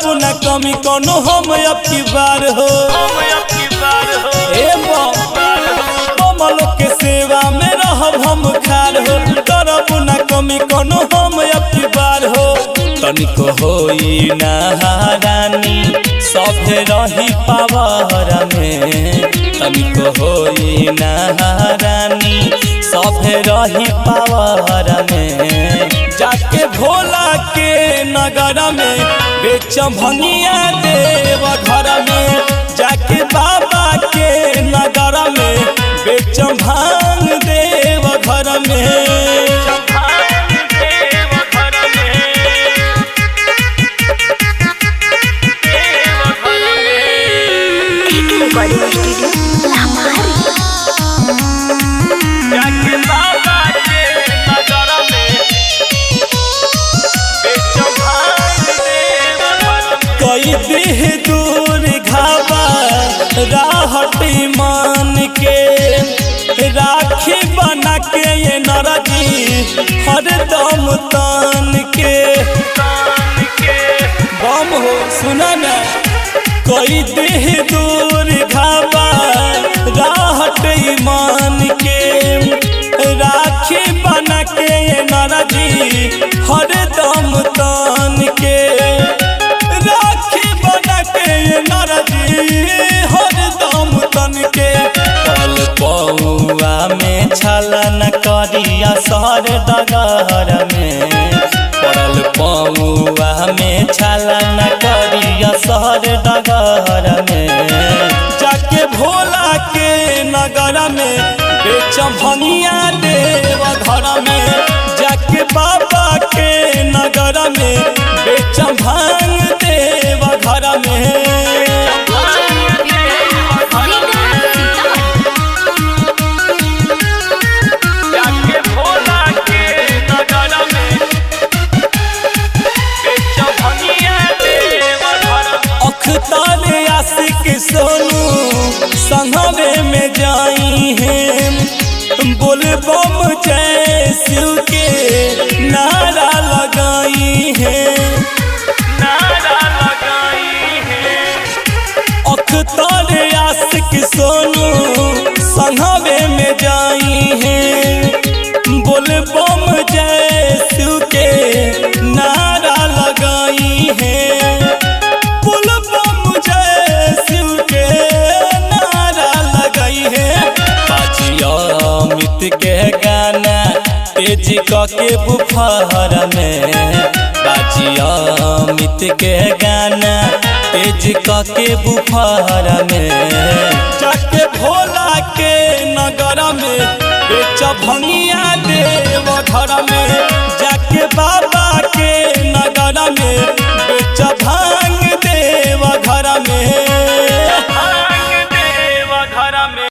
करब न कमी कोनो हम अब की बार हो ए कमल के सेवा में रहब हम खार हो करब न कमी कोनो हम अब की बार हो तनिको होई नहारानी सभे रही पावर में तनिको होई नहारानी सभे रही पावर में जाके भोला के नगर में बेच भंगिया देव घर में जाके बाबा के नगर में बेच भांग देव घर में रिकॉर्डिंग स्टूडियो हमारी जाके बाबा के नगर में बेच भांग देव घर में कई देह दूर घावा राहटी मान के राखी बना के ये नरजी हरदम तान के बम हो सुना ना कोई देह दूर घावा राहट मान के राखी बना के ये नरजी हरदम तान के राखी बना के ये नरजी हरदम तन के पल पौआ में छलन करिया सर डगर में पड़ल पौआ में छलन करिया सर डगर में जाके भोला के नगर में बेच भंगिया देव घर में जाके बाबा के नगर में बेच भांग देव घर में जाके भोला के नगर में बेच भंगिया देव घर में अखतार आशिक सोनू संघवे में जाई हैं बोल बम जय शिव के नारा लगाई हैं नारा लगाई हैं अखतार आशिक सोनू संघवे में जाई हैं बोल बम जय शिव के नारा लगाई हैं बोल बम जय शिव के नारा लगाई है बाजिया अमित के गाना तेज क के बुफार में बाजिया अमित के गाना तेज क के बुफार में जाके भोला के नगर में बेच भंगिया दे